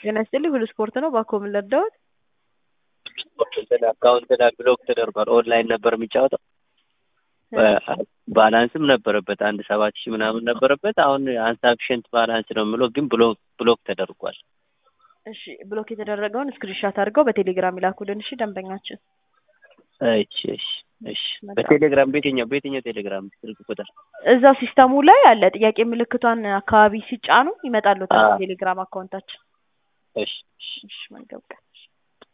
ጤና ይስጥልኝ ሁሉ ስፖርት ነው። ባኮ ምን ልርዳዎት? አካውንት ላይ ብሎክ ተደርጓል። ኦንላይን ነበር የሚጫወተው ባላንስም ነበረበት አንድ ሰባት ሺህ ምናምን ነበረበት። አሁን አንሳፊሽንት ባላንስ ነው የምለው ግን ብሎክ ብሎክ ተደርጓል። እሺ ብሎክ የተደረገውን ስክሪንሻት አድርገው በቴሌግራም ይላኩልን። እሺ ደንበኛችን እሺ እሺ እሺ በቴሌግራም በየትኛው በየትኛው ቴሌግራም ስልክ ቁጥር እዛው ሲስተሙ ላይ አለ። ጥያቄ ምልክቷን አካባቢ ሲጫኑ ይመጣሉ አዎ። ቴሌግራም አካውንታችን። እሺ እሺ እሺ መልካም ቀን